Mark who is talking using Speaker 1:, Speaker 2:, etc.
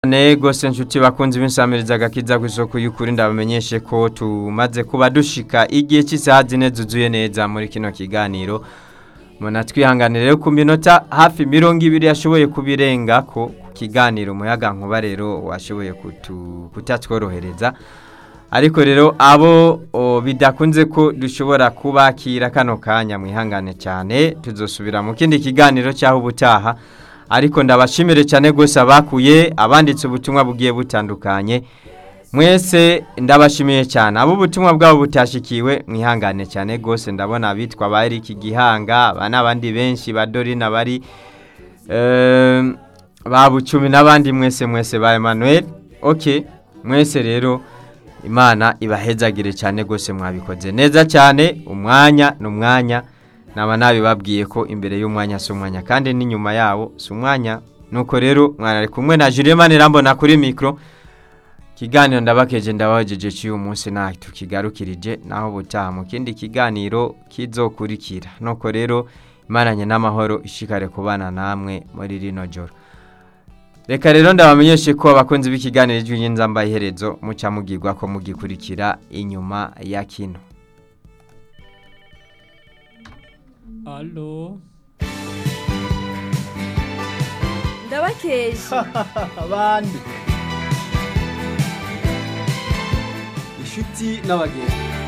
Speaker 1: Ne gose nshuti bakunzi b'insamiriza agakiza ku isoko y'ukuri ndabamenyeshe ko tumaze kuba dushika igihe cy'isaha zine zuzuye neza muri kino kiganiro muna twihanganire rero ku minota hafi mirongo ibiri yashoboye kubirenga ko ku kiganiro umuyaga nkuba rero washoboye kutu- kutatworohereza ariko rero abo o, bidakunze ko dushobora kubakira kano kanya mwihangane cyane tuzosubira mu kindi kiganiro cyaho ubutaha ariko ndabashimire cyane rwose abakuye abanditse ubutumwa bugiye butandukanye mwese ndabashimiye cyane abo ubutumwa bwabo butashikiwe mwihangane cyane rwose ndabona abitwa ba Eric Gihanga aba n'abandi benshi ba Dorina bari eh, ba Bucumi n'abandi mwese mwese ba Emmanuel okay mwese rero imana ibahezagire cyane rwose mwabikoze neza cyane umwanya ni umwanya naba nabibabwiye ko imbere y'umwanya si umwanya kandi n'inyuma yawo si umwanya nuko rero mwana kumwe na Julien Manirambona kuri mikro kiganiro ndabakeje ndabajeje cy'uyu munsi nta tukigarukirije naho butaha mu kindi kiganiro kizokurikira nuko rero imaranye n'amahoro ishikare kubana namwe muri rino joro reka rero ndabamenyeshe ko abakunzi b'ikiganiro ijwi ry'inzamba iherezo muca mugirwa ko mugikurikira inyuma ya kino
Speaker 2: Alo.
Speaker 3: ndabakeje
Speaker 2: Abandi. Inshuti n'abagenzi.